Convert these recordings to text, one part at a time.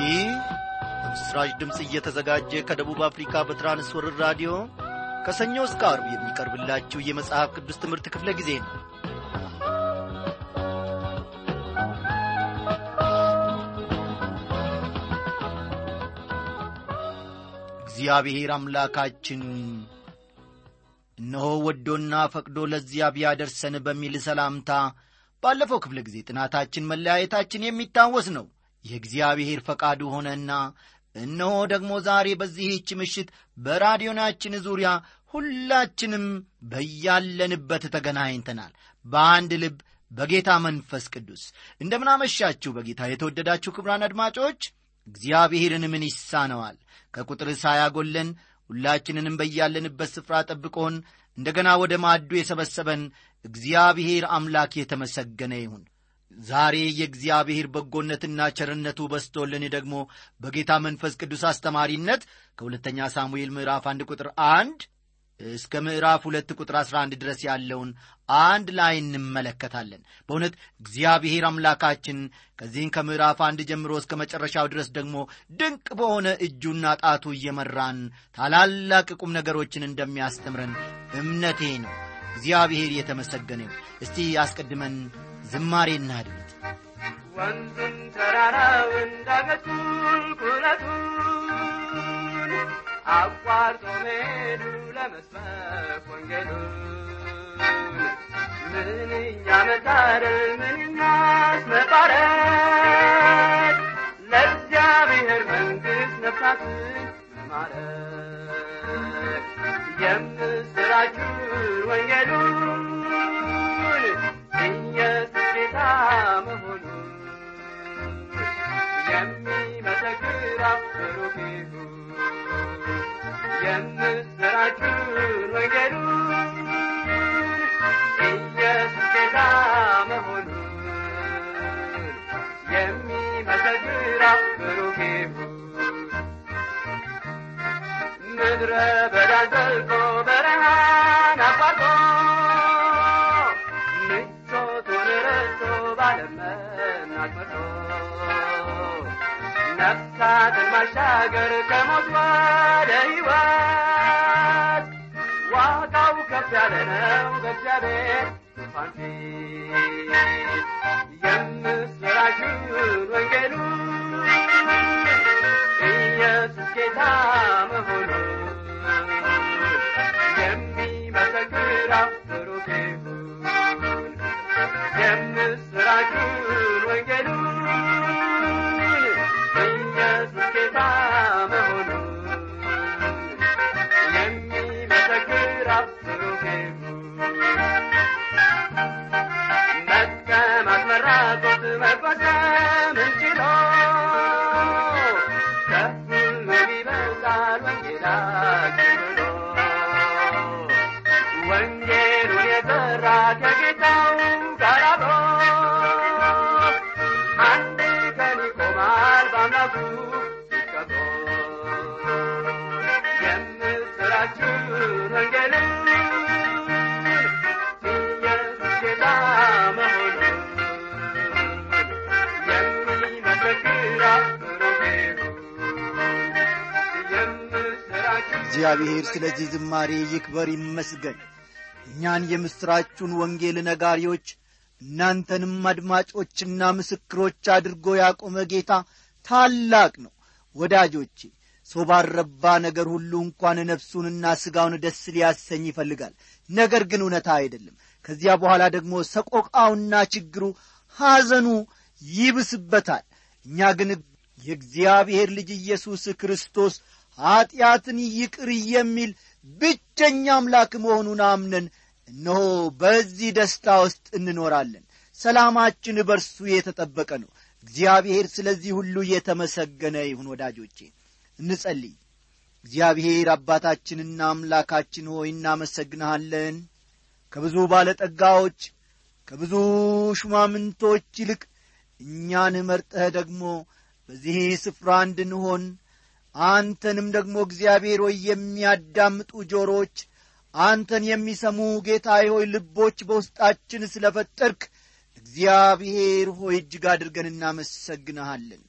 ይህ በምስራች ድምፅ እየተዘጋጀ ከደቡብ አፍሪካ በትራንስወርር ራዲዮ ከሰኞ እስከ አርብ የሚቀርብላችሁ የመጽሐፍ ቅዱስ ትምህርት ክፍለ ጊዜ ነው እግዚአብሔር አምላካችን እነሆ ወዶና ፈቅዶ ለዚያ ቢያደርሰን በሚል ሰላምታ ባለፈው ክፍለ ጊዜ ጥናታችን መለያየታችን የሚታወስ ነው የእግዚአብሔር ፈቃዱ ሆነና እነሆ ደግሞ ዛሬ በዚህች ምሽት በራዲዮናችን ዙሪያ ሁላችንም በያለንበት ተገናኝተናል በአንድ ልብ በጌታ መንፈስ ቅዱስ እንደምናመሻችሁ በጌታ የተወደዳችሁ ክብራን አድማጮች እግዚአብሔርን ምን ይሳነዋል ከቁጥር ሳያጎለን ሁላችንንም በያለንበት ስፍራ ጠብቆን እንደገና ወደ ማዱ የሰበሰበን እግዚአብሔር አምላክ የተመሰገነ ይሁን ዛሬ የእግዚአብሔር በጎነትና ቸርነቱ በስቶልን ደግሞ በጌታ መንፈስ ቅዱስ አስተማሪነት ከሁለተኛ ሳሙኤል ምዕራፍ አንድ ቁጥር አንድ እስከ ምዕራፍ ሁለት ቁጥር 11 ድረስ ያለውን አንድ ላይ እንመለከታለን በእውነት እግዚአብሔር አምላካችን ከዚህም ከምዕራፍ አንድ ጀምሮ እስከ መጨረሻው ድረስ ደግሞ ድንቅ በሆነ እጁና ጣቱ እየመራን ታላላቅ ቁም ነገሮችን እንደሚያስተምረን እምነቴ ነው እግዚአብሔር የተመሰገነ እስቲ አስቀድመን ዝማሬ እናድምጥ ወንዙን ተራራውን ዳገቱን ቁልቁለቱን አቋርጦ መሄዱ ለመስበክ ወንጌሉን ምንኛ መታደል ምንኛስ መባረክ ለእግዚአብሔር መንግሥት ነፍሳትን ማረክ የምስራችን ወንጌሉን ኢየሱስ ጌታ መሆኑን የሚመሰክር ብሩክ ይሁን የምስራችን ወንጌሉን ኢየሱስ ጌታ መሆኑን የሚመሰክር ብሩክ ይሁን ምድረ በዳን ዘልቆ በረሃን አቋርጦ ምቾቱን ረስቶ ባለመናት መርቶ ነፍሳትን ማሻገር ከሞት ወደ ሕይወት ዋጋው ከፍ ያለ ነው በእግዚአብሔር ዙፋን ፊት የምስራችን ወንጌሉን ኢየሱስ ጌታ መሆኑን የሚመሰክር ብሩክ ይሁን የምስራችን ወንጌሉን ኢየሱስ ጌታ መሆኑን የሚመሰክር ብሩክ ይሁን መጥቀማት መራቆት መፈጸም እንችሎ ከሁሉ ይበልጣል ወንጌላችን ብሎ ወንጌሉን የዘራ ከጌታው ጋር አብሮ አንድ ቀን ይቆማል በአምላኩ ሲቀብሮ የምስራችን ወንጌልን ኢየሱስ ጌታ መሆኑን የሚመሰክር ብሩክ ይሁን የምስራችን እግዚአብሔር ስለዚህ ዝማሬ ይክበር ይመስገን እኛን የምሥራቹን ወንጌል ነጋሪዎች እናንተንም አድማጮችና ምስክሮች አድርጎ ያቆመ ጌታ ታላቅ ነው ወዳጆቼ ሰው ባረባ ነገር ሁሉ እንኳን ነፍሱንና ሥጋውን ደስ ሊያሰኝ ይፈልጋል ነገር ግን እውነታ አይደለም ከዚያ በኋላ ደግሞ ሰቆቃውና ችግሩ ሐዘኑ ይብስበታል እኛ ግን የእግዚአብሔር ልጅ ኢየሱስ ክርስቶስ ኀጢአትን ይቅር የሚል ብቸኛ አምላክ መሆኑን አምነን እነሆ በዚህ ደስታ ውስጥ እንኖራለን ሰላማችን በርሱ የተጠበቀ ነው እግዚአብሔር ስለዚህ ሁሉ የተመሰገነ ይሁን ወዳጆቼ እንጸልይ እግዚአብሔር አባታችንና አምላካችን ሆይ እናመሰግንሃለን ከብዙ ባለጠጋዎች ከብዙ ሹማምንቶች ይልቅ እኛን መርጠህ ደግሞ በዚህ ስፍራ እንድንሆን አንተንም ደግሞ እግዚአብሔር ሆይ የሚያዳምጡ ጆሮች አንተን የሚሰሙ ጌታዬ ሆይ ልቦች በውስጣችን ስለ ፈጠርክ እግዚአብሔር ሆይ እጅግ አድርገን እናመሰግንሃለን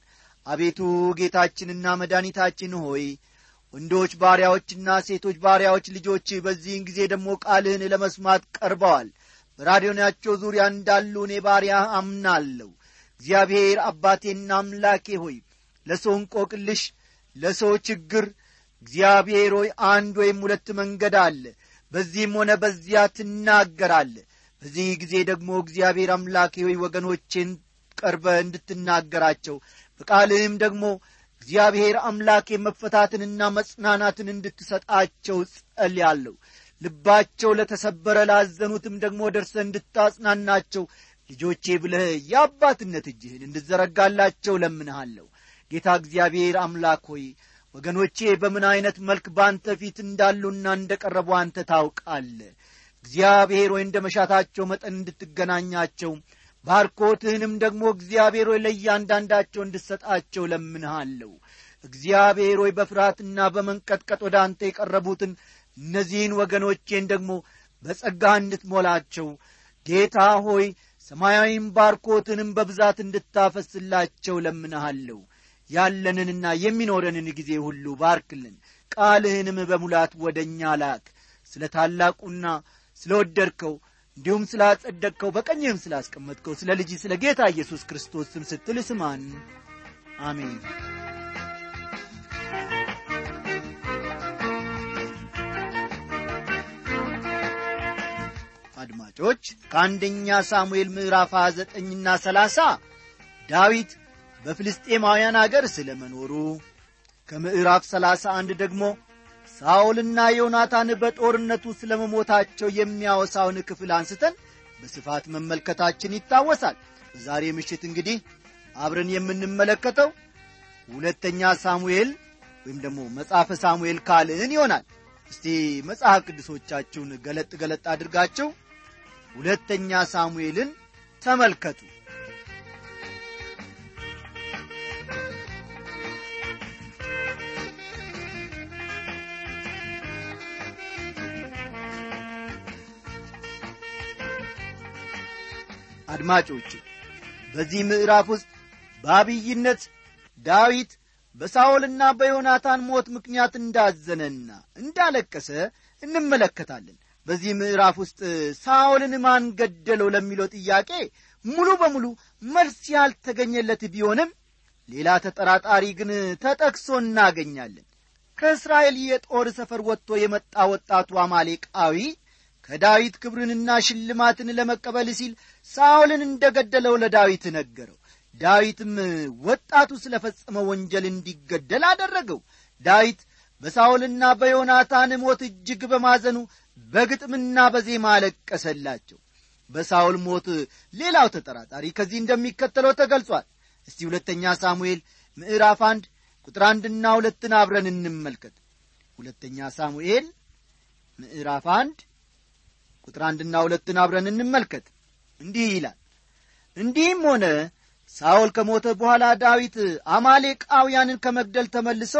አቤቱ ጌታችንና መድኃኒታችን ሆይ ወንዶች ባሪያዎችና ሴቶች ባሪያዎች ልጆች በዚህን ጊዜ ደግሞ ቃልህን ለመስማት ቀርበዋል በራዲዮናቸው ዙሪያ እንዳሉ እኔ ባሪያ አምናለሁ እግዚአብሔር አባቴና አምላኬ ሆይ ለሰው እንቆቅልሽ ለሰው ችግር እግዚአብሔር ሆይ አንድ ወይም ሁለት መንገድ አለ በዚህም ሆነ በዚያ ትናገራለ በዚህ ጊዜ ደግሞ እግዚአብሔር አምላኬ ሆይ ወገኖቼን ቀርበ እንድትናገራቸው በቃልህም ደግሞ እግዚአብሔር አምላኬ መፈታትንና መጽናናትን እንድትሰጣቸው ጸልያለሁ ልባቸው ለተሰበረ ላዘኑትም ደግሞ ደርሰ እንድታጽናናቸው ልጆቼ ብለህ የአባትነት እጅህን እንድዘረጋላቸው ለምንሃለሁ ጌታ እግዚአብሔር አምላክ ሆይ ወገኖቼ በምን ዐይነት መልክ በአንተ ፊት እንዳሉና እንደ ቀረቡ አንተ ታውቃለ እግዚአብሔር ሆይ እንደ መሻታቸው መጠን እንድትገናኛቸው ባርኮትህንም ደግሞ እግዚአብሔር ሆይ ለእያንዳንዳቸው እንድሰጣቸው ለምንሃለሁ እግዚአብሔር ሆይ በፍርሃትና በመንቀጥቀጥ ወደ አንተ የቀረቡትን እነዚህን ወገኖቼን ደግሞ በጸጋህ እንድትሞላቸው ጌታ ሆይ ሰማያዊም ባርኮትንም በብዛት እንድታፈስላቸው ለምንሃለሁ ያለንንና የሚኖረንን ጊዜ ሁሉ ባርክልን ቃልህንም በሙላት ወደ እኛ ላክ ስለ ታላቁና ስለ ወደድከው እንዲሁም ስላጸደቅከው በቀኝህም ስላስቀመጥከው ስለ ልጅ ስለ ጌታ ኢየሱስ ክርስቶስ ስም ስትል ስማን አሜን አድማጮች ከአንደኛ ሳሙኤል ምዕራፍ 29ና 30 ዳዊት በፍልስጤማውያን አገር ስለ መኖሩ ከምዕራፍ 31 ደግሞ ሳኦልና ዮናታን በጦርነቱ ስለ መሞታቸው የሚያወሳውን ክፍል አንስተን በስፋት መመልከታችን ይታወሳል በዛሬ ምሽት እንግዲህ አብረን የምንመለከተው ሁለተኛ ሳሙኤል ወይም ደግሞ መጽሐፈ ሳሙኤል ካልዕን ይሆናል እስቲ መጽሐፍ ቅዱሶቻችሁን ገለጥ ገለጥ አድርጋችሁ ሁለተኛ ሳሙኤልን ተመልከቱ አድማጮች በዚህ ምዕራፍ ውስጥ በአብይነት ዳዊት በሳኦልና በዮናታን ሞት ምክንያት እንዳዘነና እንዳለቀሰ እንመለከታለን በዚህ ምዕራፍ ውስጥ ሳኦልን ማን ገደለው ለሚለው ጥያቄ ሙሉ በሙሉ መልስ ያልተገኘለት ቢሆንም ሌላ ተጠራጣሪ ግን ተጠቅሶ እናገኛለን ከእስራኤል የጦር ሰፈር ወጥቶ የመጣ ወጣቱ አማሌቃዊ ከዳዊት ክብርንና ሽልማትን ለመቀበል ሲል ሳኦልን እንደ ገደለው ለዳዊት ነገረው ዳዊትም ወጣቱ ስለ ፈጸመ ወንጀል እንዲገደል አደረገው ዳዊት በሳኦልና በዮናታን ሞት እጅግ በማዘኑ በግጥምና በዜማ አለቀሰላቸው በሳኦል ሞት ሌላው ተጠራጣሪ ከዚህ እንደሚከተለው ተገልጿል እስቲ ሁለተኛ ሳሙኤል ምዕራፍ አንድ ቁጥር አንድና ሁለትን አብረን እንመልከት ሁለተኛ ሳሙኤል ምዕራፍ አንድ ቁጥር አንድና ሁለትን አብረን እንመልከት እንዲህ ይላል እንዲህም ሆነ ሳኦል ከሞተ በኋላ ዳዊት አማሌቃውያንን ከመግደል ተመልሶ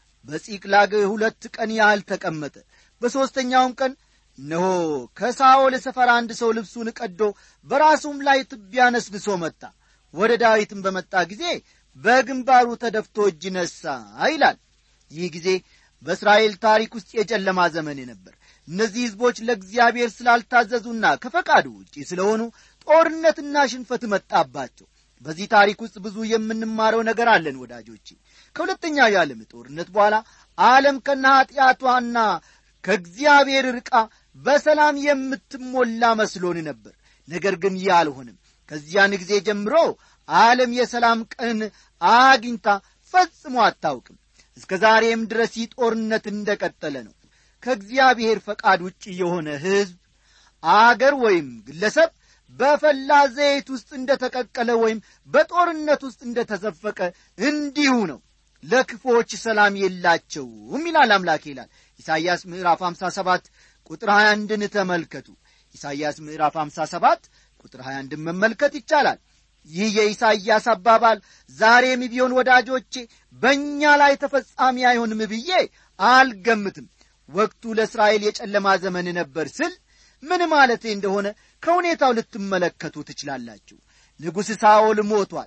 በጺቅላግ ሁለት ቀን ያህል ተቀመጠ በሦስተኛውም ቀን እነሆ ከሳኦል ሰፈር አንድ ሰው ልብሱን ቀዶ በራሱም ላይ ትቢያ ነስንሶ መጣ ወደ ዳዊትም በመጣ ጊዜ በግንባሩ ተደፍቶ እጅ ነሣ ይላል ይህ ጊዜ በእስራኤል ታሪክ ውስጥ የጨለማ ዘመን ነበር እነዚህ ሕዝቦች ለእግዚአብሔር ስላልታዘዙና ከፈቃዱ ውጪ ስለሆኑ ጦርነትና ሽንፈት መጣባቸው በዚህ ታሪክ ውስጥ ብዙ የምንማረው ነገር አለን ወዳጆቼ ከሁለተኛው የዓለም ጦርነት በኋላ ዓለም ከነ ኀጢአቷና ከእግዚአብሔር ርቃ በሰላም የምትሞላ መስሎን ነበር ነገር ግን ይህ አልሆንም ከዚያን ጊዜ ጀምሮ ዓለም የሰላም ቀን አግኝታ ፈጽሞ አታውቅም እስከ ዛሬም ድረስ ይህ ጦርነት እንደ ቀጠለ ነው ከእግዚአብሔር ፈቃድ ውጭ የሆነ ሕዝብ አገር ወይም ግለሰብ በፈላ ዘይት ውስጥ እንደ ተቀቀለ ወይም በጦርነት ውስጥ እንደ ተዘፈቀ እንዲሁ ነው ለክፎች ሰላም የላቸውም ይላል አምላክ ይላል ኢሳይያስ ምዕራፍ 57 ቁጥር 21ን ተመልከቱ ኢሳይያስ ምዕራፍ 57 ቁጥር 21ን መመልከት ይቻላል ይህ የኢሳይያስ አባባል ዛሬም ቢሆን ወዳጆቼ በእኛ ላይ ተፈጻሚ አይሆንም ብዬ አልገምትም ወቅቱ ለእስራኤል የጨለማ ዘመን ነበር ስል ምን ማለቴ እንደሆነ ከሁኔታው ልትመለከቱ ትችላላችሁ ንጉሥ ሳኦል ሞቷል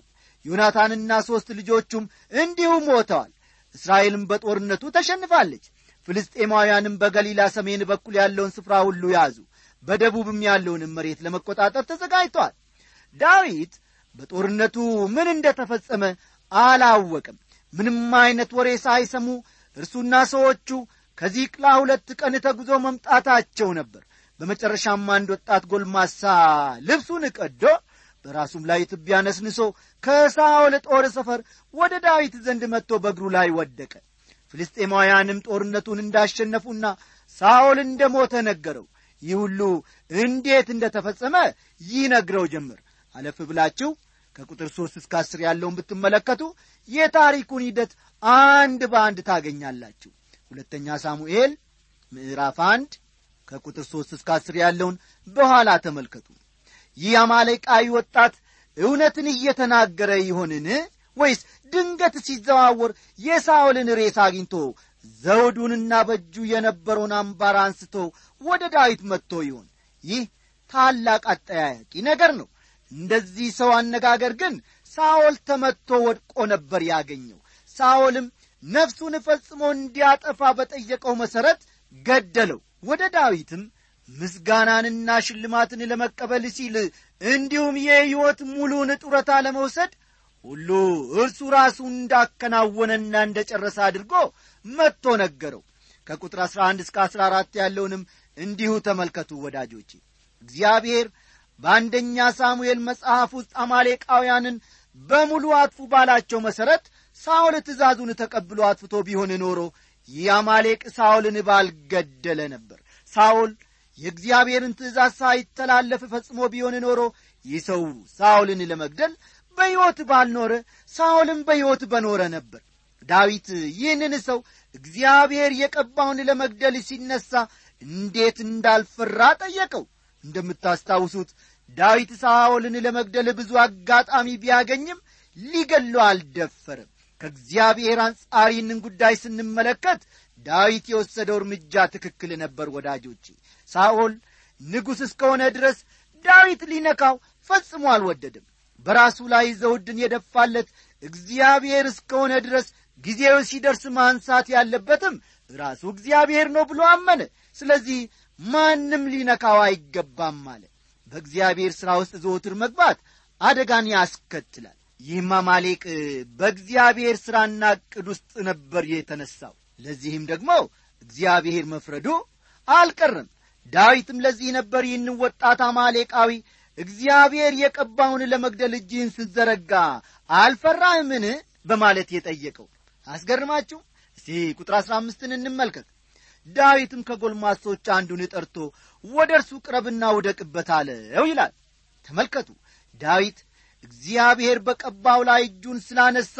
ዮናታንና ሦስት ልጆቹም እንዲሁ ሞተዋል እስራኤልም በጦርነቱ ተሸንፋለች ፍልስጤማውያንም በገሊላ ሰሜን በኩል ያለውን ስፍራ ሁሉ ያዙ በደቡብም ያለውንም መሬት ለመቆጣጠር ተዘጋጅተዋል ዳዊት በጦርነቱ ምን እንደ ተፈጸመ አላወቅም ምንም አይነት ወሬ ሳይሰሙ እርሱና ሰዎቹ ከዚቅላ ሁለት ቀን ተጉዞ መምጣታቸው ነበር በመጨረሻም አንድ ወጣት ጎልማሳ ልብሱን ቀዶ በራሱም ላይ ትቢያ ነስንሶ ከሳኦል ጦር ሰፈር ወደ ዳዊት ዘንድ መጥቶ በእግሩ ላይ ወደቀ ፍልስጤማውያንም ጦርነቱን እንዳሸነፉና ሳኦል እንደ ሞተ ነገረው ይህ ሁሉ እንዴት እንደ ተፈጸመ ይነግረው ጀምር አለፍ ብላችሁ ከቁጥር ሦስት እስከ አስር ያለውን ብትመለከቱ የታሪኩን ሂደት አንድ በአንድ ታገኛላችሁ ሁለተኛ ሳሙኤል ምዕራፍ አንድ ከቁጥር ሦስት እስከ አስር ያለውን በኋላ ተመልከቱ ይህ አማሌቃዊ ወጣት እውነትን እየተናገረ ይሆንን ወይስ ድንገት ሲዘዋወር የሳኦልን ሬስ አግኝቶ ዘውዱንና በእጁ የነበረውን አምባር አንስቶ ወደ ዳዊት መጥቶ ይሆን ይህ ታላቅ አጠያያቂ ነገር ነው እንደዚህ ሰው አነጋገር ግን ሳኦል ተመትቶ ወድቆ ነበር ያገኘው ሳኦልም ነፍሱን ፈጽሞ እንዲያጠፋ በጠየቀው መሠረት ገደለው ወደ ዳዊትም ምስጋናንና ሽልማትን ለመቀበል ሲል እንዲሁም የሕይወት ሙሉን ጡረታ ለመውሰድ ሁሉ እርሱ ራሱ እንዳከናወነና እንደ ጨረሰ አድርጎ መጥቶ ነገረው ከቁጥር 11 እስከ 14 ያለውንም እንዲሁ ተመልከቱ ወዳጆቼ እግዚአብሔር በአንደኛ ሳሙኤል መጽሐፍ ውስጥ አማሌቃውያንን በሙሉ አጥፉ ባላቸው መሠረት ሳኦል ትእዛዙን ተቀብሎ አጥፍቶ ቢሆን ኖሮ ይህ አማሌቅ ሳኦልን ባልገደለ ነበር ሳኦል የእግዚአብሔርን ትእዛዝ ሳይተላለፍ ፈጽሞ ቢሆን ኖሮ ይህ ሰው ሳኦልን ለመግደል በሕይወት ባልኖረ ሳኦልም በሕይወት በኖረ ነበር ዳዊት ይህንን ሰው እግዚአብሔር የቀባውን ለመግደል ሲነሣ እንዴት እንዳልፈራ ጠየቀው እንደምታስታውሱት ዳዊት ሳኦልን ለመግደል ብዙ አጋጣሚ ቢያገኝም ሊገለው አልደፈርም ከእግዚአብሔር አንጻር ይህንን ጉዳይ ስንመለከት ዳዊት የወሰደው እርምጃ ትክክል ነበር ወዳጆቼ ሳኦል ንጉሥ እስከሆነ ድረስ ዳዊት ሊነካው ፈጽሞ አልወደድም በራሱ ላይ ዘውድን የደፋለት እግዚአብሔር እስከሆነ ድረስ ጊዜው ሲደርስ ማንሳት ያለበትም ራሱ እግዚአብሔር ነው ብሎ አመነ ስለዚህ ማንም ሊነካው አይገባም አለ በእግዚአብሔር ሥራ ውስጥ ዘወትር መግባት አደጋን ያስከትላል ይህም አማሌቅ በእግዚአብሔር ሥራና ዕቅድ ውስጥ ነበር የተነሳው ለዚህም ደግሞ እግዚአብሔር መፍረዱ አልቀርም ዳዊትም ለዚህ ነበር ይህን ወጣት አማሌቃዊ እግዚአብሔር የቀባውን ለመግደል እጅህን ስትዘረጋ አልፈራህምን በማለት የጠየቀው አስገርማችሁ እስቲ ቁጥር አሥራ አምስትን እንመልከት ዳዊትም ከጎልማሶች አንዱን ጠርቶ ወደ እርሱ ቅረብና ውደቅበት አለው ይላል ተመልከቱ ዳዊት እግዚአብሔር በቀባው ላይ እጁን ስላነሳ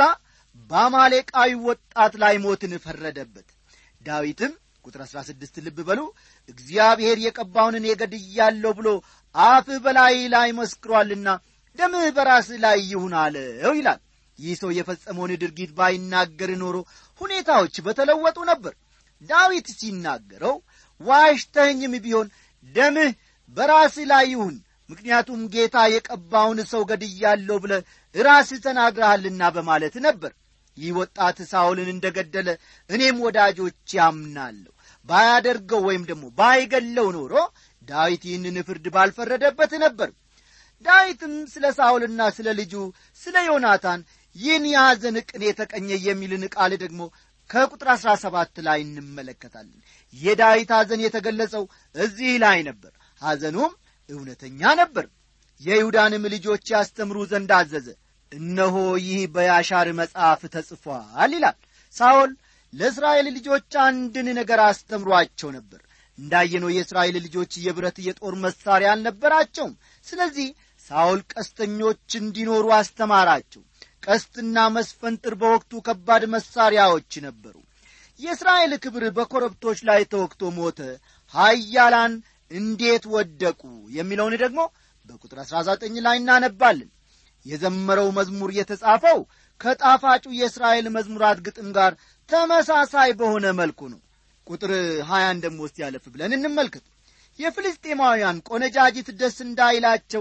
በአማሌቃዊ ወጣት ላይ ሞትን ፈረደበት ዳዊትም ቁጥር አሥራ ስድስት ልብ በሉ እግዚአብሔር የቀባውን እኔ ገድያለሁ ብሎ አፍህ በላይ ላይ መስክሯልና ደምህ በራስህ ላይ ይሁን አለው ይላል ይህ ሰው የፈጸመውን ድርጊት ባይናገር ኖሮ ሁኔታዎች በተለወጡ ነበር ዳዊት ሲናገረው ዋሽተኝም ቢሆን ደምህ በራስህ ላይ ይሁን ምክንያቱም ጌታ የቀባውን ሰው ገድያለሁ ብለ ራስህ ተናግረሃልና በማለት ነበር ይህ ወጣት ሳውልን እንደ ገደለ እኔም ወዳጆች ያምናለሁ ባያደርገው ወይም ደግሞ ባይገለው ኖሮ ዳዊት ይህንን ፍርድ ባልፈረደበት ነበር ዳዊትም ስለ ሳውልና ስለ ልጁ ስለ ዮናታን ይህን የሐዘን ቅኔ የተቀኘ የሚልን ቃል ደግሞ ከቁጥር አሥራ ሰባት ላይ እንመለከታለን የዳዊት ሐዘን የተገለጸው እዚህ ላይ ነበር ሐዘኑም እውነተኛ ነበር የይሁዳንም ልጆች ያስተምሩ ዘንድ አዘዘ እነሆ ይህ በያሻር መጽሐፍ ተጽፏል ይላል ሳኦል ለእስራኤል ልጆች አንድን ነገር አስተምሯቸው ነበር እንዳየነው የእስራኤል ልጆች የብረት የጦር መሳሪያ አልነበራቸውም ስለዚህ ሳኦል ቀስተኞች እንዲኖሩ አስተማራቸው ቀስትና መስፈንጥር በወቅቱ ከባድ መሳሪያዎች ነበሩ የእስራኤል ክብር በኮረብቶች ላይ ተወቅቶ ሞተ ሀያላን እንዴት ወደቁ የሚለውን ደግሞ በቁጥር 19 ላይ እናነባለን የዘመረው መዝሙር የተጻፈው ከጣፋጩ የእስራኤል መዝሙራት ግጥም ጋር ተመሳሳይ በሆነ መልኩ ነው ቁጥር ሀያን ደሞ ውስጥ ያለፍ ብለን እንመልከት የፍልስጤማውያን ቆነጃጅት ደስ እንዳይላቸው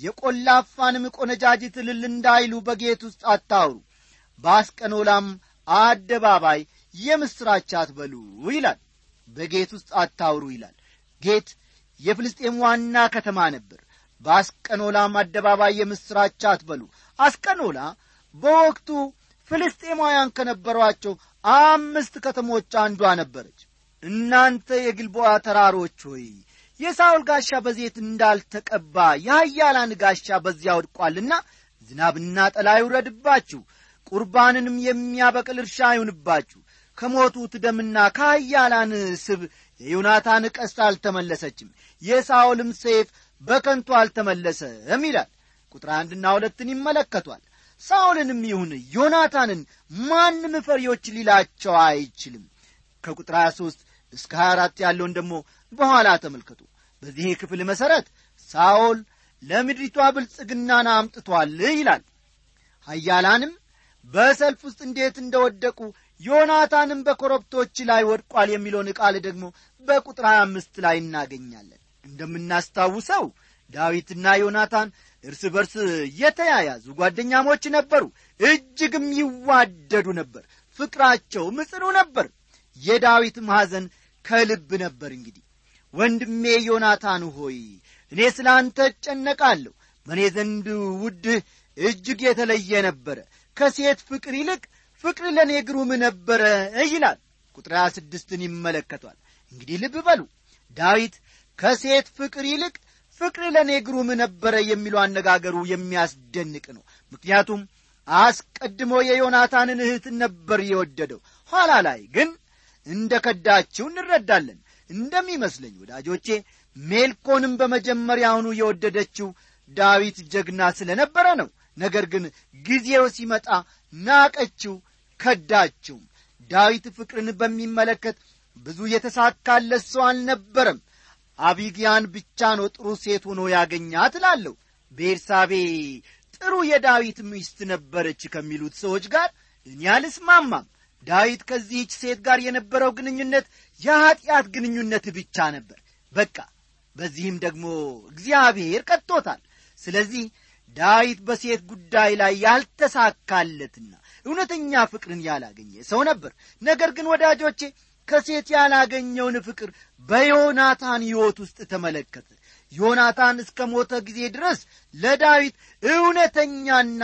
የቈላፋንም ቆነጃጅት እልል እንዳይሉ በጌት ውስጥ አታውሩ በአስቀኖላም አደባባይ የምሥራች አትበሉ ይላል በጌት ውስጥ አታውሩ ይላል ጌት የፍልስጤም ዋና ከተማ ነበር በአስቀኖላም አደባባይ የምሥራች አትበሉ አስቀኖላ በወቅቱ ፍልስጤማውያን ከነበሯቸው አምስት ከተሞች አንዷ ነበረች እናንተ የግልቦዋ ተራሮች ሆይ የሳውል ጋሻ በዜት እንዳልተቀባ የኃያላን ጋሻ በዚያ ወድቋልና ዝናብና ጠላ ይውረድባችሁ ቁርባንንም የሚያበቅል እርሻ አይሁንባችሁ ከሞቱት ደምና ከኃያላን ስብ የዮናታን ቀስት አልተመለሰችም የሳውልም ሰይፍ በከንቱ አልተመለሰም ይላል ቁጥር አንድና ሁለትን ይመለከቷል ሳውልንም ይሁን ዮናታንን ማንም ፈሪዎች ሊላቸው አይችልም ከቁጥር 23 እስከ 24 ያለውን ደግሞ በኋላ ተመልከቱ በዚህ ክፍል መሠረት ሳኦል ለምድሪቷ ብልጽግናን አምጥቷል ይላል ሀያላንም በሰልፍ ውስጥ እንዴት እንደወደቁ ዮናታንም በኮረብቶች ላይ ወድቋል የሚለውን ቃል ደግሞ በቁጥር 25 ላይ እናገኛለን እንደምናስታውሰው ዳዊትና ዮናታን እርስ በርስ የተያያዙ ጓደኛሞች ነበሩ እጅግም ይዋደዱ ነበር ፍቅራቸው ምጽኑ ነበር የዳዊት ማዘን ከልብ ነበር እንግዲህ ወንድሜ ዮናታን ሆይ እኔ ስለ አንተ እጨነቃለሁ በእኔ ዘንድ ውድህ እጅግ የተለየ ነበረ ከሴት ፍቅር ይልቅ ፍቅር ለእኔ ግሩም ነበረ ይላል ቁጥር ሀያ ስድስትን ይመለከቷል እንግዲህ ልብ በሉ ዳዊት ከሴት ፍቅር ይልቅ ፍቅር ለእኔ ግሩም ነበረ የሚለው አነጋገሩ የሚያስደንቅ ነው ምክንያቱም አስቀድሞ የዮናታንን እህትን ነበር የወደደው ኋላ ላይ ግን እንደ ከዳችው እንረዳለን እንደሚመስለኝ ወዳጆቼ ሜልኮንም በመጀመሪያውኑ የወደደችው ዳዊት ጀግና ስለ ነበረ ነው ነገር ግን ጊዜው ሲመጣ ናቀችው ከዳችውም ዳዊት ፍቅርን በሚመለከት ብዙ የተሳካለት ሰው አልነበረም አቢግያን ብቻ ነው ጥሩ ሴት ሆኖ ያገኛት እላለሁ ቤርሳቤ ጥሩ የዳዊት ሚስት ነበረች ከሚሉት ሰዎች ጋር እኔ አልስማማም ዳዊት ከዚህች ሴት ጋር የነበረው ግንኙነት የኀጢአት ግንኙነት ብቻ ነበር በቃ በዚህም ደግሞ እግዚአብሔር ቀጥቶታል ስለዚህ ዳዊት በሴት ጉዳይ ላይ ያልተሳካለትና እውነተኛ ፍቅርን ያላገኘ ሰው ነበር ነገር ግን ወዳጆቼ ከሴት ያላገኘውን ፍቅር በዮናታን ሕይወት ውስጥ ተመለከተ ዮናታን እስከ ሞተ ጊዜ ድረስ ለዳዊት እውነተኛና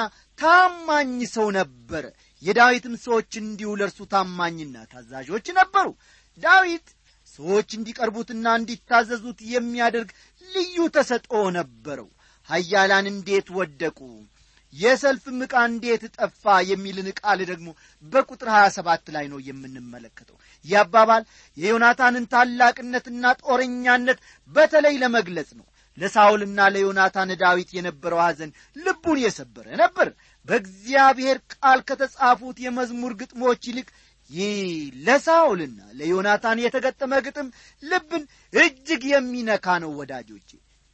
ታማኝ ሰው ነበረ የዳዊትም ሰዎች እንዲሁ ለእርሱ ታማኝና ታዛዦች ነበሩ ዳዊት ሰዎች እንዲቀርቡትና እንዲታዘዙት የሚያደርግ ልዩ ተሰጥኦ ነበረው ሀያላን እንዴት ወደቁ የሰልፍም ዕቃ እንዴት ጠፋ የሚልን ቃል ደግሞ በቁጥር 27 ላይ ነው የምንመለከተው ይህ አባባል የዮናታንን ታላቅነትና ጦረኛነት በተለይ ለመግለጽ ነው ለሳውልና ለዮናታን ዳዊት የነበረው ሐዘን ልቡን የሰበረ ነበር በእግዚአብሔር ቃል ከተጻፉት የመዝሙር ግጥሞች ይልቅ ይህ ለሳውልና ለዮናታን የተገጠመ ግጥም ልብን እጅግ የሚነካ ነው ወዳጆቼ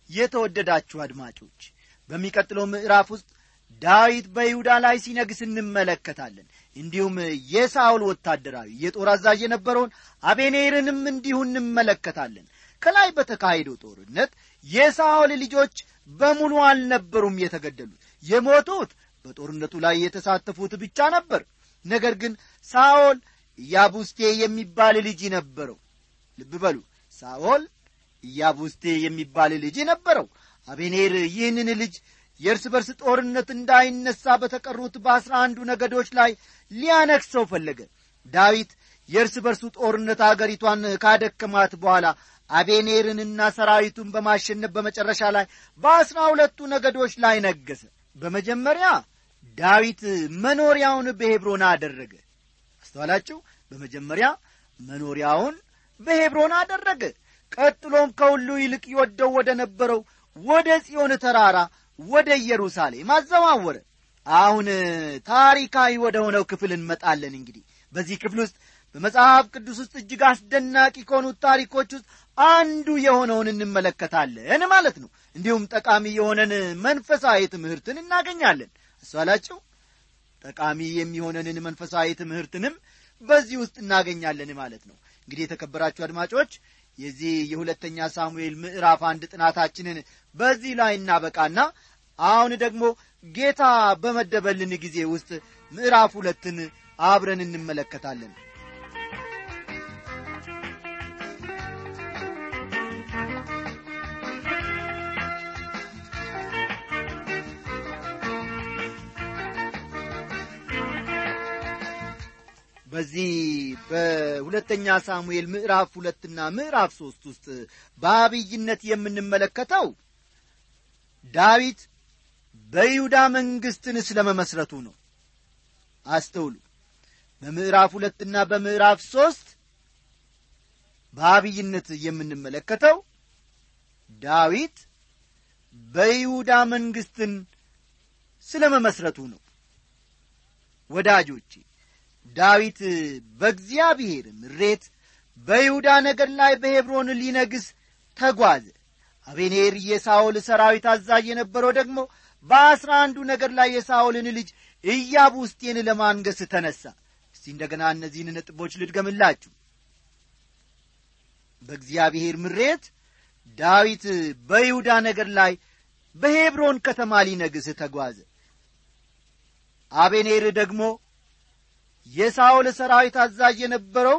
የተወደዳችሁ አድማጮች በሚቀጥለው ምዕራፍ ውስጥ ዳዊት በይሁዳ ላይ ሲነግስ እንመለከታለን እንዲሁም የሳውል ወታደራዊ የጦር አዛዥ የነበረውን አቤኔርንም እንዲሁ እንመለከታለን ከላይ በተካሄደው ጦርነት የሳውል ልጆች በሙሉ አልነበሩም የተገደሉት የሞቱት በጦርነቱ ላይ የተሳተፉት ብቻ ነበር ነገር ግን ሳኦል ኢያቡስቴ የሚባል ልጅ ነበረው ልብ በሉ ሳኦል ኢያቡስቴ የሚባል ልጅ ነበረው አቤኔር ይህንን ልጅ የእርስ በርስ ጦርነት እንዳይነሳ በተቀሩት በአስራ አንዱ ነገዶች ላይ ሊያነክሰው ፈለገ ዳዊት የእርስ በርሱ ጦርነት አገሪቷን ካደከማት በኋላ አቤኔርንና ሰራዊቱን በማሸነፍ በመጨረሻ ላይ በአስራ ሁለቱ ነገዶች ላይ ነገሰ በመጀመሪያ ዳዊት መኖሪያውን በሄብሮን አደረገ አስተዋላችሁ በመጀመሪያ መኖሪያውን በሄብሮን አደረገ ቀጥሎም ከሁሉ ይልቅ ይወደው ወደ ነበረው ወደ ጽዮን ተራራ ወደ ኢየሩሳሌም አዘዋወረ አሁን ታሪካዊ ወደ ሆነው ክፍል እንመጣለን እንግዲህ በዚህ ክፍል ውስጥ በመጽሐፍ ቅዱስ ውስጥ እጅግ አስደናቂ ከሆኑት ታሪኮች ውስጥ አንዱ የሆነውን እንመለከታለን ማለት ነው እንዲሁም ጠቃሚ የሆነን መንፈሳዊ ትምህርትን እናገኛለን አስተዋላችሁ ጠቃሚ የሚሆነንን መንፈሳዊ ትምህርትንም በዚህ ውስጥ እናገኛለን ማለት ነው እንግዲህ የተከበራችሁ አድማጮች የዚህ የሁለተኛ ሳሙኤል ምዕራፍ አንድ ጥናታችንን በዚህ ላይ እናበቃና አሁን ደግሞ ጌታ በመደበልን ጊዜ ውስጥ ምዕራፍ ሁለትን አብረን እንመለከታለን በዚህ በሁለተኛ ሳሙኤል ምዕራፍ ሁለትና ምዕራፍ ሦስት ውስጥ በአብይነት የምንመለከተው ዳዊት በይሁዳ መንግሥትን ስለ መመስረቱ ነው አስተውሉ በምዕራፍ ሁለትና በምዕራፍ ሦስት በአብይነት የምንመለከተው ዳዊት በይሁዳ መንግሥትን ስለ መመስረቱ ነው ወዳጆቼ ዳዊት በእግዚአብሔር ምሬት በይሁዳ ነገር ላይ በሄብሮን ሊነግስ ተጓዘ አቤኔር የሳኦል ሰራዊት አዛዥ የነበረው ደግሞ በአስራ አንዱ ነገር ላይ የሳኦልን ልጅ ኢያቡስቴን ለማንገስ ተነሣ እስቲ እንደገና እነዚህን ነጥቦች ልድገምላችሁ በእግዚአብሔር ምሬት ዳዊት በይሁዳ ነገር ላይ በሄብሮን ከተማ ሊነግስ ተጓዘ አቤኔር ደግሞ የሳኦል ሰራዊት አዛዥ የነበረው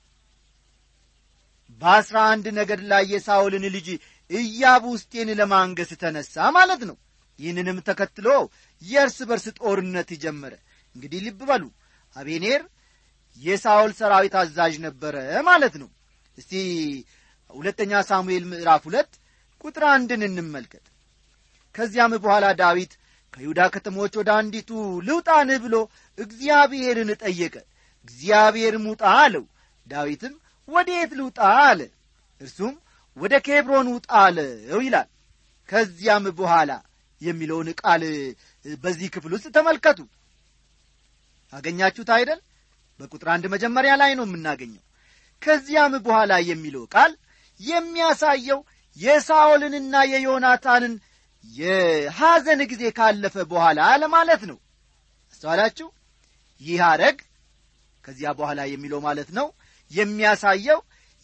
በአስራ አንድ ነገድ ላይ የሳኦልን ልጅ ኢያቡስቴን ለማንገስ ተነሣ ማለት ነው ይህንንም ተከትሎ የእርስ በርስ ጦርነት ጀመረ እንግዲህ ልብ በሉ አቤኔር የሳኦል ሰራዊት አዛዥ ነበረ ማለት ነው እስቲ ሁለተኛ ሳሙኤል ምዕራፍ ሁለት ቁጥር አንድን እንመልከት ከዚያም በኋላ ዳዊት ከይሁዳ ከተሞች ወደ አንዲቱ ልውጣንህ ብሎ እግዚአብሔርን ጠየቀ እግዚአብሔርም ውጣ አለው ዳዊትም ወዴት ልውጣ አለ እርሱም ወደ ኬብሮን ውጣ አለው ይላል ከዚያም በኋላ የሚለውን ቃል በዚህ ክፍል ውስጥ ተመልከቱ አገኛችሁት አይደል በቁጥር አንድ መጀመሪያ ላይ ነው የምናገኘው ከዚያም በኋላ የሚለው ቃል የሚያሳየው የሳኦልንና የዮናታንን የሐዘን ጊዜ ካለፈ በኋላ ለማለት ነው አስተዋላችሁ ይህ አረግ ከዚያ በኋላ የሚለው ማለት ነው የሚያሳየው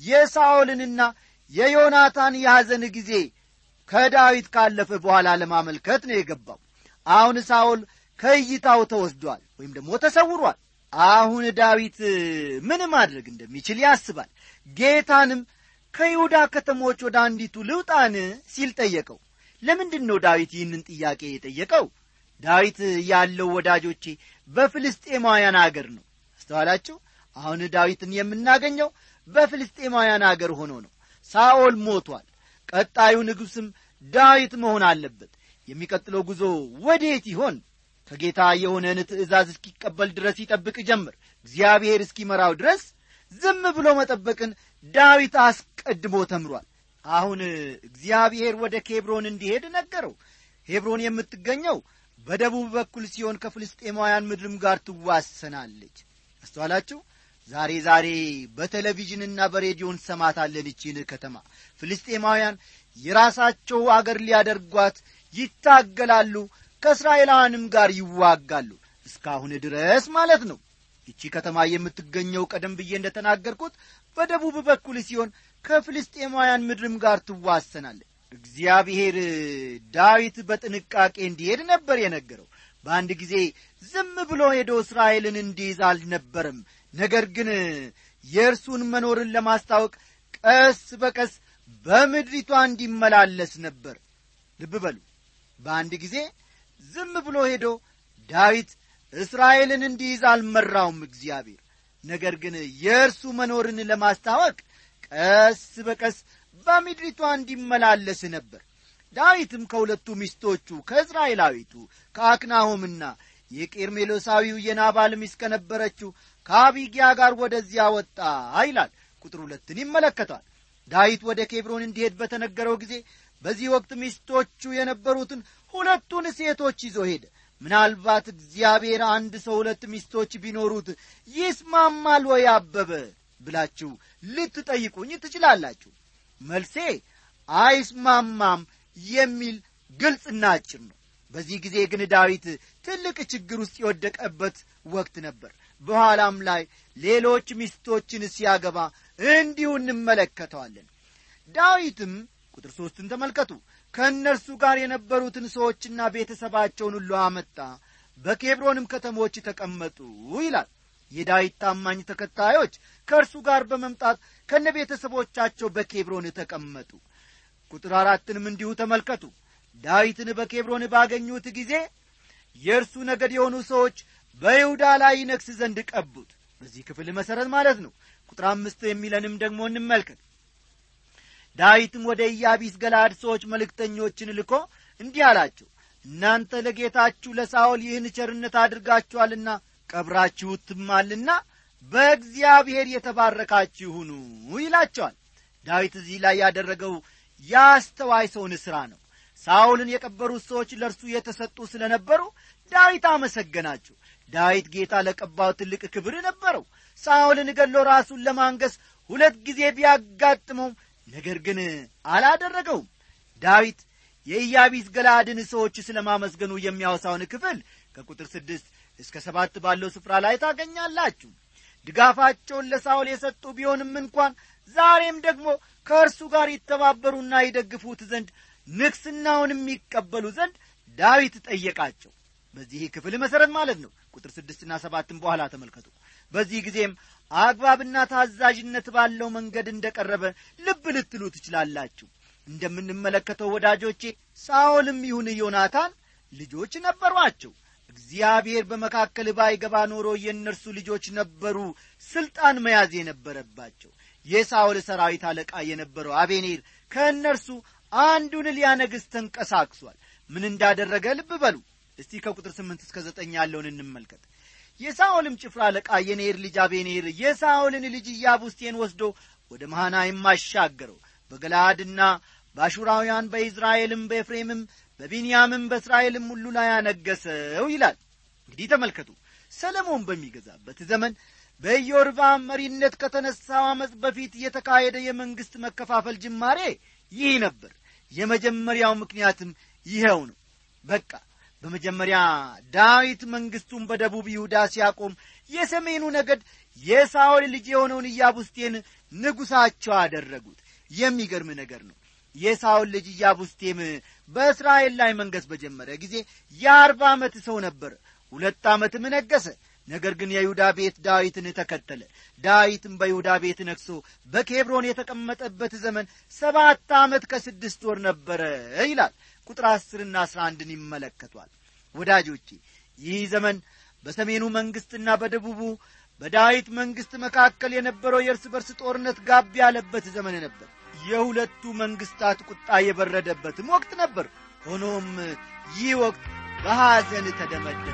የሳኦልንና የዮናታን የሐዘን ጊዜ ከዳዊት ካለፈ በኋላ ለማመልከት ነው የገባው አሁን ሳኦል ከእይታው ተወስዷል ወይም ደግሞ ተሰውሯል አሁን ዳዊት ምን ማድረግ እንደሚችል ያስባል ጌታንም ከይሁዳ ከተሞች ወደ አንዲቱ ልውጣን ሲል ጠየቀው ለምንድን ነው ዳዊት ይህንን ጥያቄ የጠየቀው ዳዊት ያለው ወዳጆቼ በፍልስጤማውያን አገር ነው አስተዋላችሁ አሁን ዳዊትን የምናገኘው በፍልስጤማውያን አገር ሆኖ ነው ሳኦል ሞቷል ቀጣዩ ንጉሥም ዳዊት መሆን አለበት የሚቀጥለው ጉዞ ወዴት ይሆን ከጌታ የሆነን ትእዛዝ እስኪቀበል ድረስ ይጠብቅ ጀምር እግዚአብሔር እስኪመራው ድረስ ዝም ብሎ መጠበቅን ዳዊት አስቀድሞ ተምሯል አሁን እግዚአብሔር ወደ ኬብሮን እንዲሄድ ነገረው ሄብሮን የምትገኘው በደቡብ በኩል ሲሆን ከፍልስጤማውያን ምድርም ጋር ትዋሰናለች አስተዋላችሁ ዛሬ ዛሬ በቴሌቪዥንና በሬዲዮ እንሰማታለን ይቺን ከተማ ፍልስጤማውያን የራሳቸው አገር ሊያደርጓት ይታገላሉ ከእስራኤላውያንም ጋር ይዋጋሉ እስካሁን ድረስ ማለት ነው ይቺ ከተማ የምትገኘው ቀደም ብዬ እንደ ተናገርኩት በደቡብ በኩል ሲሆን ከፍልስጤማውያን ምድርም ጋር ትዋሰናለች እግዚአብሔር ዳዊት በጥንቃቄ እንዲሄድ ነበር የነገረው በአንድ ጊዜ ዝም ብሎ ሄዶ እስራኤልን እንዲይዝ አልነበረም ነገር ግን የእርሱን መኖርን ለማስታወቅ ቀስ በቀስ በምድሪቷ እንዲመላለስ ነበር ልብ በሉ በአንድ ጊዜ ዝም ብሎ ሄዶ ዳዊት እስራኤልን እንዲይዝ አልመራውም እግዚአብሔር ነገር ግን የእርሱ መኖርን ለማስታወቅ ቀስ በቀስ በምድሪቷ እንዲመላለስ ነበር ዳዊትም ከሁለቱ ሚስቶቹ ከእስራኤላዊቱ ከአክናሆምና የቄርሜሎሳዊው የናባል ሚስት ከነበረችው ከአቢጊያ ጋር ወደዚያ ወጣ ይላል ቁጥር ሁለትን ይመለከቷል ዳዊት ወደ ኬብሮን እንዲሄድ በተነገረው ጊዜ በዚህ ወቅት ሚስቶቹ የነበሩትን ሁለቱን ሴቶች ይዞ ሄደ ምናልባት እግዚአብሔር አንድ ሰው ሁለት ሚስቶች ቢኖሩት ይስማማል ወይ አበበ ብላችሁ ልትጠይቁኝ ትችላላችሁ መልሴ አይስማማም የሚል ግልጽና አጭር ነው በዚህ ጊዜ ግን ዳዊት ትልቅ ችግር ውስጥ የወደቀበት ወቅት ነበር በኋላም ላይ ሌሎች ሚስቶችን ሲያገባ እንዲሁ እንመለከተዋለን ዳዊትም ቁጥር ሦስትን ተመልከቱ ከእነርሱ ጋር የነበሩትን ሰዎችና ቤተሰባቸውን ሁሉ አመጣ በኬብሮንም ከተሞች ተቀመጡ ይላል የዳዊት ታማኝ ተከታዮች ከእርሱ ጋር በመምጣት ከነ ቤተሰቦቻቸው በኬብሮን ተቀመጡ ቁጥር አራትንም እንዲሁ ተመልከቱ ዳዊትን በኬብሮን ባገኙት ጊዜ የእርሱ ነገድ የሆኑ ሰዎች በይሁዳ ላይ ይነግስ ዘንድ ቀቡት በዚህ ክፍል መሠረት ማለት ነው ቁጥር አምስት የሚለንም ደግሞ እንመልከት ዳዊትም ወደ ኢያቢስ ገላድ ሰዎች መልእክተኞችን ልኮ እንዲህ አላቸው እናንተ ለጌታችሁ ለሳኦል ይህን ቸርነት አድርጋችኋልና ቀብራችሁትማልና በእግዚአብሔር የተባረካችሁ ሁኑ ይላቸዋል ዳዊት እዚህ ላይ ያደረገው የአስተዋይ ሰውን ሥራ ነው ሳኦልን የቀበሩት ሰዎች ለእርሱ የተሰጡ ስለ ነበሩ ዳዊት አመሰገናቸው ዳዊት ጌታ ለቀባው ትልቅ ክብር ነበረው ሳኦልን ገሎ ራሱን ለማንገስ ሁለት ጊዜ ቢያጋጥመውም ነገር ግን አላደረገውም ዳዊት የኢያቢስ ገላድን ሰዎች ስለ ማመስገኑ የሚያወሳውን ክፍል ከቁጥር ስድስት እስከ ሰባት ባለው ስፍራ ላይ ታገኛላችሁ ድጋፋቸውን ለሳውል የሰጡ ቢሆንም እንኳን ዛሬም ደግሞ ከእርሱ ጋር ይተባበሩና ይደግፉት ዘንድ ንግስናውን የሚቀበሉ ዘንድ ዳዊት ጠየቃቸው በዚህ ክፍል መሠረት ማለት ነው ቁጥር ስድስትና ሰባትን በኋላ ተመልከቱ በዚህ ጊዜም አግባብና ታዛዥነት ባለው መንገድ እንደ ቀረበ ልብ ልትሉ ትችላላችሁ እንደምንመለከተው ወዳጆቼ ሳኦልም ይሁን ዮናታን ልጆች ነበሯቸው እግዚአብሔር በመካከል ባይገባ ኖሮ የእነርሱ ልጆች ነበሩ ስልጣን መያዝ የነበረባቸው የሳኦል ሰራዊት አለቃ የነበረው አቤኔር ከእነርሱ አንዱን ሊያነግስ ተንቀሳቅሷል ምን እንዳደረገ ልብ በሉ እስቲ ከቁጥር ስምንት እስከ ዘጠኝ ያለውን እንመልከት የሳኦልም ጭፍራ አለቃ የኔር ልጅ አቤኔር የሳኦልን ልጅ ኢያቡስቴን ወስዶ ወደ መሃናይም አሻገረው በገላድና በአሹራውያን በኢዝራኤልም በኤፍሬምም በቢንያምም በእስራኤልም ሁሉ ላይ ያነገሰው ይላል እንግዲህ ተመልከቱ ሰለሞን በሚገዛበት ዘመን በኢዮርባም መሪነት ከተነሳው ዓመፅ በፊት የተካሄደ የመንግሥት መከፋፈል ጅማሬ ይህ ነበር የመጀመሪያው ምክንያትም ይኸው ነው በቃ በመጀመሪያ ዳዊት መንግሥቱን በደቡብ ይሁዳ ሲያቆም የሰሜኑ ነገድ የሳኦል ልጅ የሆነውን ኢያቡስቴን ንጉሣቸው አደረጉት የሚገርም ነገር ነው የሳኦል ልጅ ኢያቡስቴም በእስራኤል ላይ መንገስ በጀመረ ጊዜ የአርባ ዓመት ሰው ነበር ሁለት ዓመትም ነገሰ ነገር ግን የይሁዳ ቤት ዳዊትን ተከተለ ዳዊትም በይሁዳ ቤት ነግሶ በኬብሮን የተቀመጠበት ዘመን ሰባት ዓመት ከስድስት ወር ነበረ ይላል ቁጥር አስርና አስራ አንድን ይመለከቷል ወዳጆቼ ይህ ዘመን በሰሜኑ መንግሥትና በደቡቡ በዳዊት መንግሥት መካከል የነበረው የእርስ በርስ ጦርነት ጋብ ያለበት ዘመን ነበር የሁለቱ መንግሥታት ቁጣ የበረደበትም ወቅት ነበር ሆኖም ይህ ወቅት በሐዘን ተደመደመ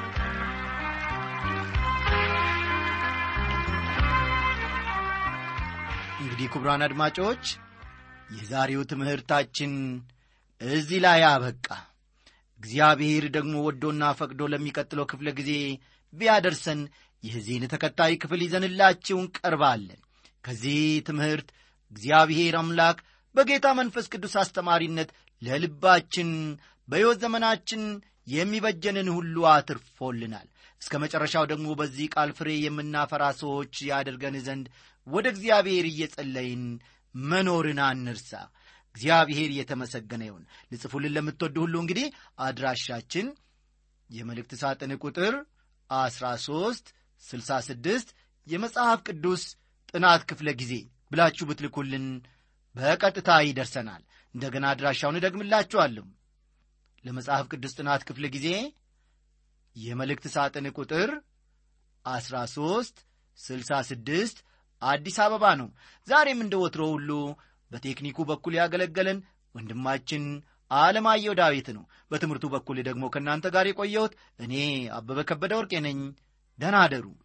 እንግዲህ ክቡራን አድማጮች የዛሬው ትምህርታችን እዚህ ላይ አበቃ እግዚአብሔር ደግሞ ወዶና ፈቅዶ ለሚቀጥለው ክፍለ ጊዜ ቢያደርሰን የዚህን ተከታይ ክፍል ይዘንላችሁ እንቀርባለን ከዚህ ትምህርት እግዚአብሔር አምላክ በጌታ መንፈስ ቅዱስ አስተማሪነት ለልባችን በሕይወት ዘመናችን የሚበጀንን ሁሉ አትርፎልናል እስከ መጨረሻው ደግሞ በዚህ ቃል ፍሬ የምናፈራ ሰዎች ያደርገን ዘንድ ወደ እግዚአብሔር እየጸለይን መኖርን አንርሳ እግዚአብሔር የተመሰገነ ይሁን ልጽፉልን ለምትወዱ ሁሉ እንግዲህ አድራሻችን የመልእክት ሳጥን ቁጥር 13 66 የመጽሐፍ ቅዱስ ጥናት ክፍለ ጊዜ ብላችሁ ብትልኩልን በቀጥታ ይደርሰናል እንደገና አድራሻውን እደግምላችኋለሁ ለመጽሐፍ ቅዱስ ጥናት ክፍለ ጊዜ የመልእክት ሳጥን ቁጥር 13 66 አዲስ አበባ ነው ዛሬም እንደ ወትሮ ሁሉ በቴክኒኩ በኩል ያገለገለን ወንድማችን አለማየሁ ዳዊት ነው በትምህርቱ በኩል ደግሞ ከእናንተ ጋር የቆየሁት እኔ አበበ ከበደ ወርቄ ነኝ ደናደሩ